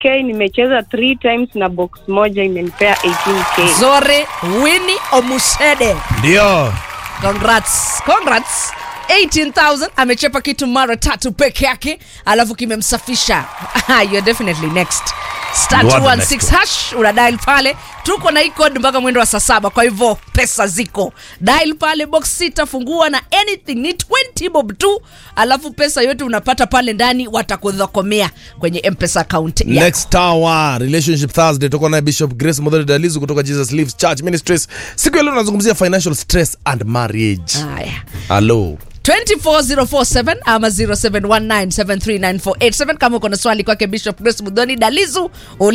18k nimecheza three times na box moja imenipea 18k Zore Winnie Omusede. Ndio. Congrats. Congrats. 18,000 amechepa kitu mara tatu peke yake alafu kimemsafisha you're definitely next star You are the next 216 one. hash una dial pale tuko na hii code mpaka mwendo wa saa saba kwa hivyo pesa ziko dial pale box sita fungua na anything ni 20 bob tu alafu pesa yote unapata pale ndani watakudhokomea kwenye mpesa account yako. Next hour relationship Thursday tutakuwa naye Bishop Grace Model Dalizu kutoka Jesus Lives Church Ministries. Siku ya leo tunazungumzia financial stress and marriage. haya Hello. 24047 ama 0719739487 kama uko na swali kwake bishop grace mudhoni dalizu